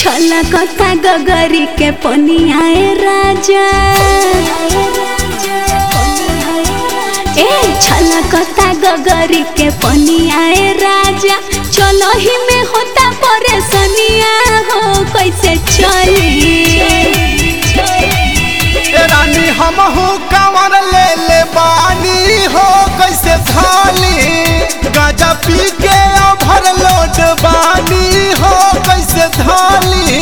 छला कथा गगरी के पनियाए राजा ए छला कथा गगरी के पनियाए राजा चलो ही में होता परेशानिया हो कैसे चली ए रानी हमहू कंवर ले ले बानी हो कैसे थाली गाजा पी के भर लोट बानी हो कैसे थाली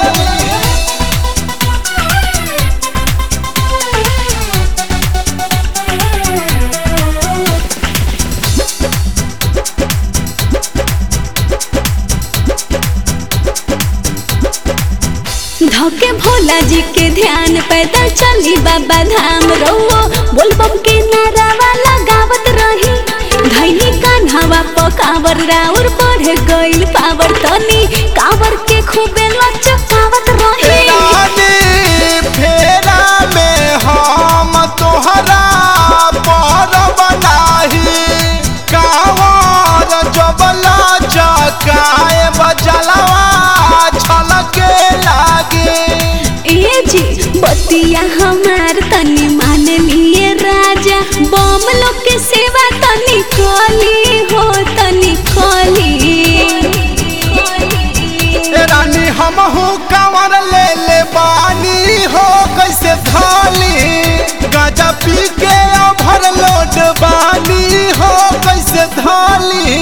धोके भोला जी के ध्यान पैदल चली बाबा धाम रहो बोलबम के नारावा लगावत रही धैनी कान्हावा पकावर राउर बढ़ गइल पावर तनी कावर के खूबे लचकावत रही रानी फेरा में हम तोहरा पर बनाही कावर जबला चकाए बजलवा छलके लागे ए जी बतिया हमार तनी मान लिए राजा बम लोग के सेवा तनी कली हो तनी कली ए रानी हमहू कंवर ले ले बानी हो कैसे थाली गाजा पी के भर लोट बानी हो कैसे थाली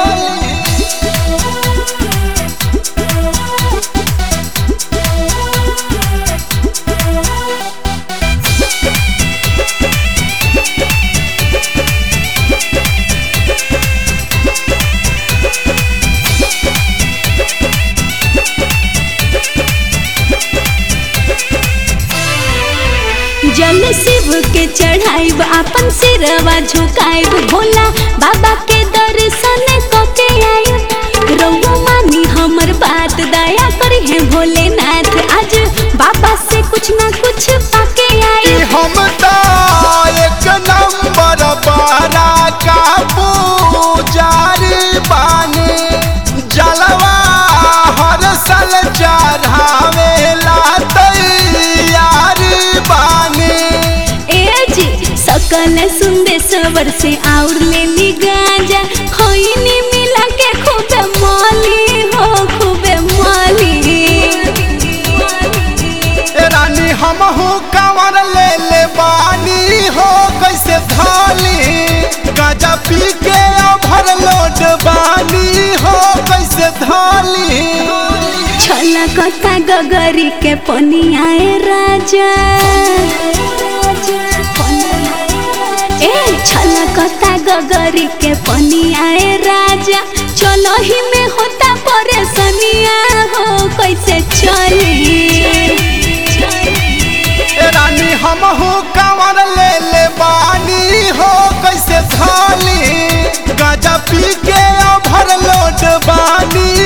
जल शिव के चढ़ाइब अपन सिरवा झुकाइब भोला बाबा के दर्शन कके आइब रउआ मानी हमर बात दया करी है भोलेनाथ आज बाबा से कुछ ना कुछ पाके कि आइब हम तो एक नंबर बारा का पुजारी बानी जलवा हर साल चढ़ावेला तैयारी बानी ए जी सकल सुंदेश्वर से और ले ली गांजा खैनी मिला के खूबे माली हो खूबे माली ए रानी हमहू कंवर ले ले बानी हो कैसे थाली गाजा पी के भर लोट बानी हो कैसे थाली छला कथा गगरी के पनियाए राजा ए छला कथा गगरी के पनियाए राजा चलो ही में होता परेशानिया हो कैसे चली ए रानी हमहू कंवर ले ले बानी हो कैसे थाली गाजा पी के भर लोट बानी